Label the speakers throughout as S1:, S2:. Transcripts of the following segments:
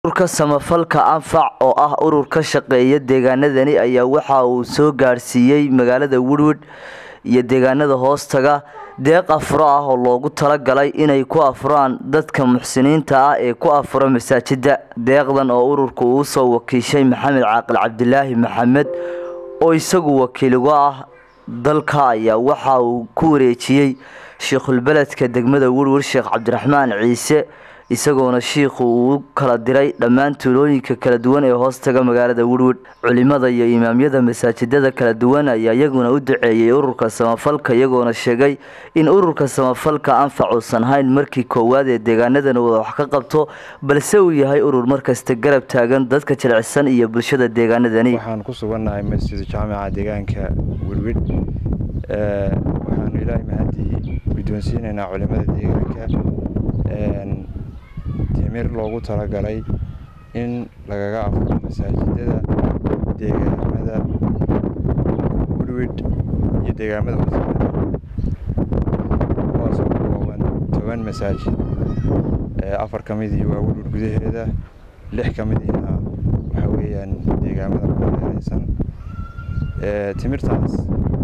S1: Ururka samafalka Anfac oo ah urur ka shaqeeya deegaanadani ayaa waxa uu soo gaarsiiyay magaalada Woodward iyo deegaanada hoostaga deeq afuro ah oo loogu talagalay inay ku afuraan dadka muxsiniinta ah ee ku afura masaajida. Deeqdan oo ururku uu soo wakiishay Maxamed Caaqil Cabdilaahi Maxamed oo isagu wakiil uga ah dalka ayaa waxa uu ku wareejiyay Sheikhul Beledka degmada Woodward Sheekh Cabdiraxmaan Ciise isagoona shiikhu uu u kala diray dhammaan tuulooyinka kala duwan ee hoostaga magaalada Woodward. Culimada iyo imaamyada masaajidada kala duwan ayaa iyaguna u duceeyay ururka samafalka iyagoona sheegay in ururka samafalka Anfac uusan hayn markii koowaad ee deegaanadan uu wax ka qabto balse uu yahay urur markasta garab taagan dadka jilicsan iyo bulshada deegaanadani.
S2: waxaan ku sugannahay masjid jaamica deegaanka Woodward ee waxaanu ilaahay mahadii guddoonsiinaynaa culimada deegaanka een timir loogu talagalay in lagaga afuro masaajidada deegaamada Woodward iyo deegaamada hoostiisa kuwaasoo ka kooban toban masaajid ee afar ka midii waa Woodward gudaheeda lix ka midiina waxa weeyaan deegaamada ku hareeraysan ee timirtaas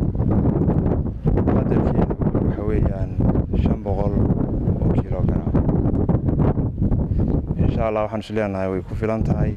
S2: qadarkeedu waxa weeyaan shan boqol oo kiilogaraam insha allah waxaan is leenahay way ku filan tahay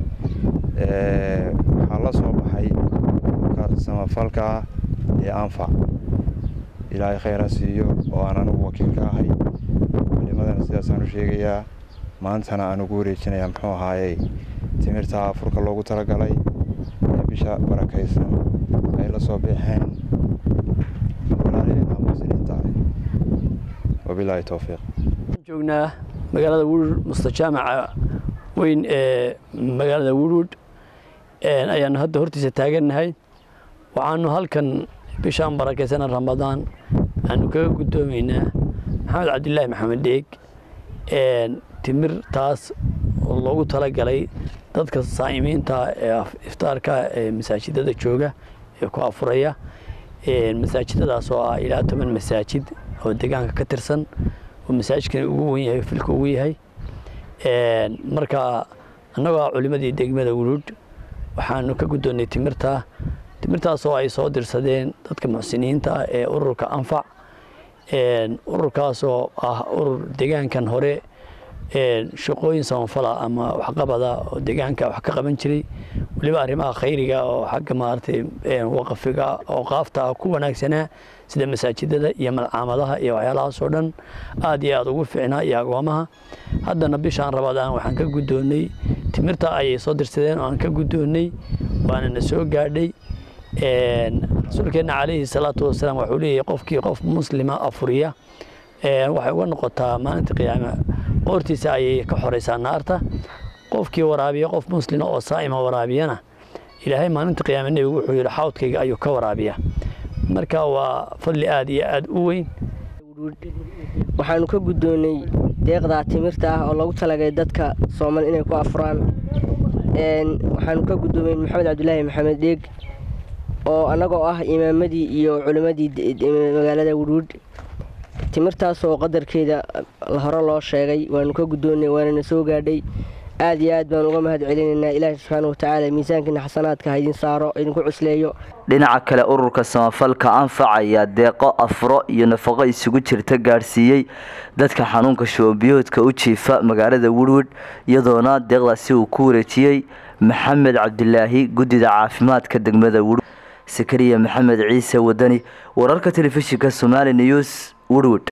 S2: ee waxaa la soo baxay ka samafalka ah ee anfac ilaahay khayr ha siiyo oo aan anigu wakiil ka ahay culimadana sidaasaan u sheegayaa maantana aan ugu wareejinayaa muxuu ahaayey timirta afurka loogu talagalay ee bisha barakaysan ay la soo baxeen walaalaheenna muslimiinta ah wabilaahi towfiiq
S3: joognaa magaalada Woodward mustajaamaca weyn ee magaalada Woodward een ayaanu hadda hortiisa taagannahay waxaanu halkan bishaan barakaysan Ramadaan aanu kaga gudoomaynaa Maxamed Cabdilaahi Maxamed Dheeg een timir taas oo loogu talagalay dadka saa'imiinta ee iftaarka ee masaajidada jooga ee ku afuraya een masaajidadaas oo ah ilaa toban masaajid oo deegaanka ka tirsan oo masaajidkan ugu weyn yahay filka ugu yahay een marka annagoo ah culimadii degmada Woodward waxaanu ka guddoonnay timirta timirtaas oo ay soo dirsadeen dadka muxsiniinta ah ee ururka Anfac een ururkaas oo ah urur deegaankan hore een shaqooyin samafala ama waxqabada oo deegaanka wax ka qaban jiray waliba arrimaha khayriga oo xagga maaragtay een waqafiga oo qaafta ku wanaagsanaa sida masaajidada iyo malcaamadaha iyo waxyaalahaas oo dhan aad iyo aad ugu fiicnaa iyo agoomaha haddana bishaan rabadaan waxaan ka guddoonnay timirta ayay soo dirsadeen oo aan ka guddoonnay waana na soo gaadhay rasuulkeenna calayhi salaatu wasalaam wuxuu leeyahay qofkii qof muslima afuriya waxay uga noqotaa maalinta qiyaame qoortiisa ayay ka xoraysaa naarta qofkii waraabiya qof muslima oo saa'ima waraabiyana ilaahay maalinta qiyaame nebigu wuxuu yidhi xawdkayga ayuu ka waraabiya marka waa fadli aad iyo aad u weyn
S4: waxaanu ka guddoonnay deeqdaa timirta ah oo loogu talagalay dadka sooman inay ku afuraan waxaanu ka guddoomay maxamed cabdilaahi maxamed dheeg oo annagoo ah imaamadii iyo culimmadii magaalada Woodward timirtaas oo qadarkeeda hore loo sheegay waanu ka guddoonnay waanana soo gaadhay aad iyo aad baan uga mahad celinaynaa ilaahi subxaana watacaala miisaankiina xasanaadka ha idin saaro idinku cusleeyo
S1: dhinaca kale ururka samafalka Anfac ayaa deeqo afuro iyo nafaqo isugu jirta gaarsiiyay dadka xanuunka shubanbiyoodka u jiifa magaalada Woodward iyadoona deeqdaasi uu ku wareejiyay Maxamed Cabdilaahi guddida caafimaadka degmada Woodward Sakariya Maxamed Ciise Wadani wararka telefishinka Somali News Woodward